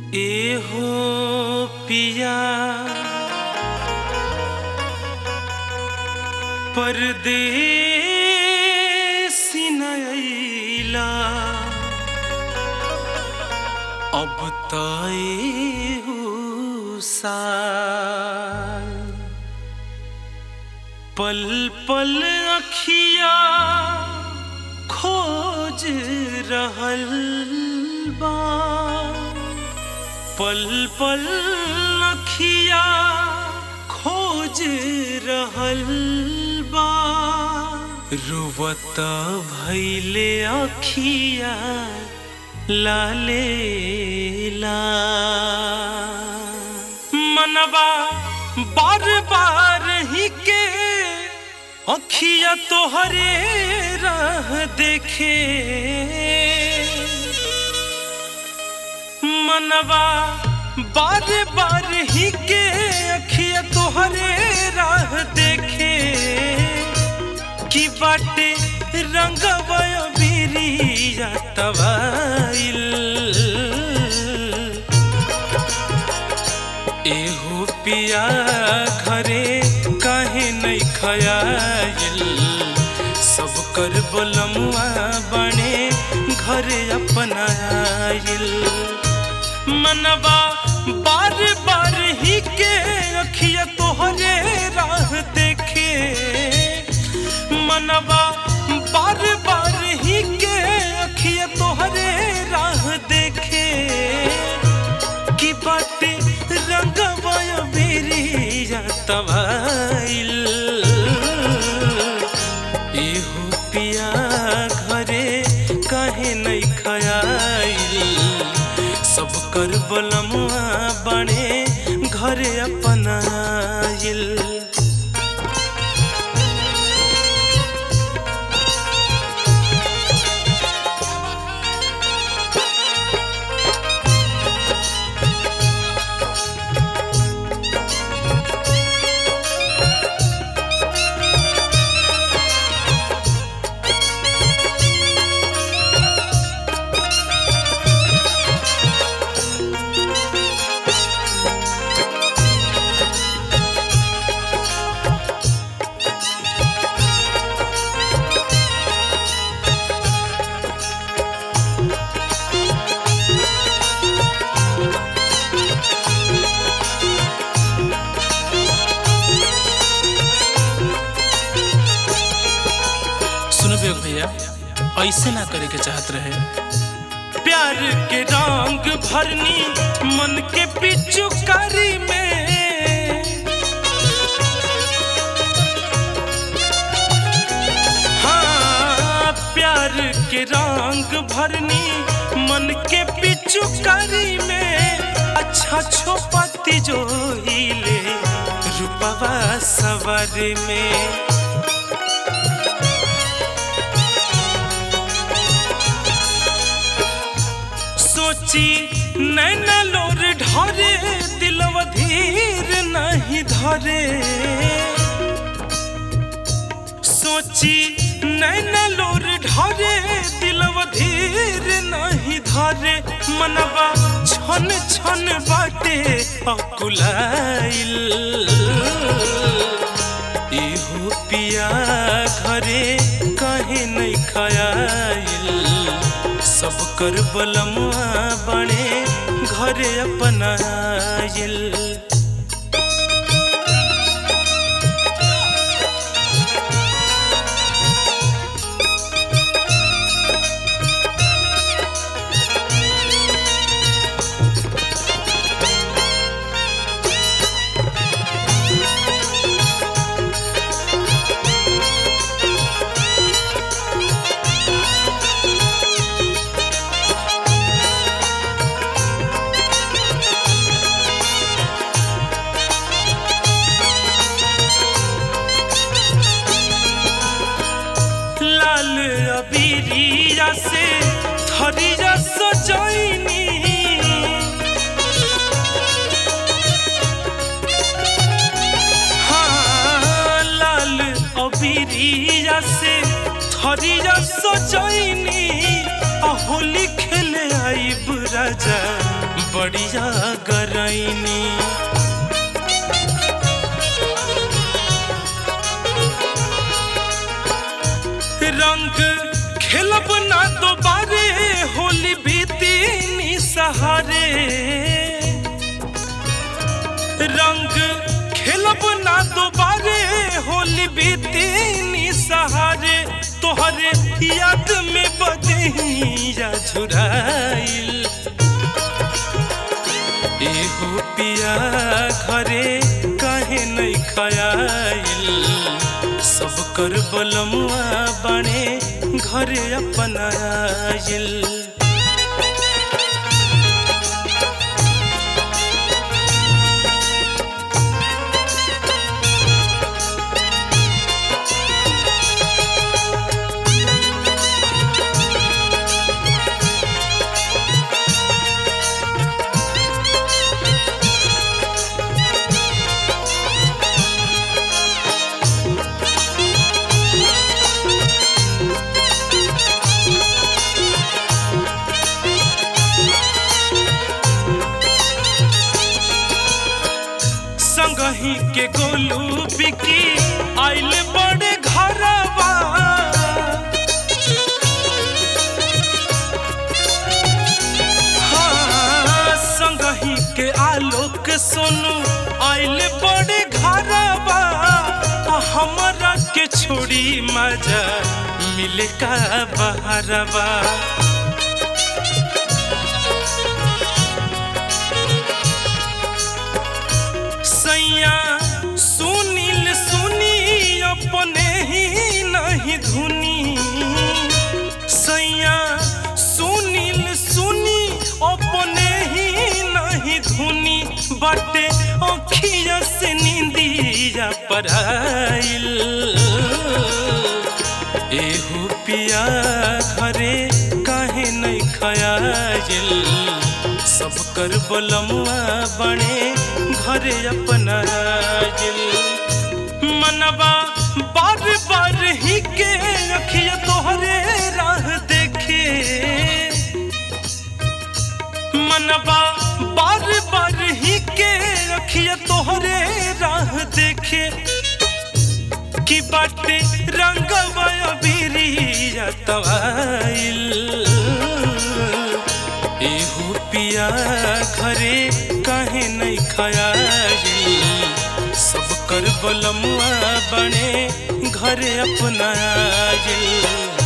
एहो पिया परदेसी नैला अब तय साल पल पल अखिया खोज रहल बा पल पल अखिया खोज रहल बा रुवत भैले अखिया लाले ला मनवा बार बार ही के अखिया तोहरे राह देखे मनवा बार बार ही के अखिया तोहरे राह देखे कि बाटे रंगवय बिरिया तवाइल एहो पिया घरे काहे नहीं खयाइल सब कर बोलमुआ बने घरे अपनाइल मनवा बार बार ही के अखिया तोहरे राह देखे मनवा बार बार ही के अखिया तोहरे राह देखे कि बाटे रंगवय बेरिया तवाइल एहो पिया घरे काहे नहीं खयाइल सब कर बलमुआ बने घरे अपनाइल सुनो बेग भैया ऐसे ना करे के चाहत रहे प्यार के रंग भरनी मन के पिचुकारी में हाँ प्यार के रंग भरनी मन के पिचुकारी में अच्छा छोपति जो हिले रूपवा सवर में सोची नैना लोर ढरे दिलव धीर नहीं धरे सोची नैना लोर ढरे दिलव धीर नहीं धरे मनवा छन छन बाटे अकुलाइल इहो पिया घरे कहे नहीं खयाइल सब कर बलमुआ बने घरे अपनाइल लाल अबीरिया से थरिया सजैनी हाँ लाल अबीरिया से थरिया सजैनी आ होली खेले आईब राजा बढ़िया गईनी रंग खेलब ना दोबारे होली बीती सहारे रंग खेलब ना दोबारे होली बीती सहारे तोहरे याद में बदहिया झुराइल एहो पिया घरे काहे नहीं खयाइल सब कर बलमुआ बने घरे अपनाइल संगही के गोलू बिकी आइल बड़े घरवा हाँ, संगही के आलोक सोनू आइल बड़े घरवा हमरा के छोड़ी मजा मिले का बहरवा सैया सुनील सुनी अपने ही नहीं धुनी सैया सुनील सुनी अपने ही नहीं धुनी बटे अखिया से नींदिया पराइल एहो पिया घरे काहे नहीं खयाइल सब कर बलमुआ बने घरे अपना जिल मनवा बार बार ही के अखिया तोहरे राह देखे मनवा बार बार ही के अखिया तोहरे राह देखे की बाटे रंगवा बिरिया तवाइल एहो पिया घरे काहे नहीं खयाइल सब कर बलमुआ बने घरे अपना आइल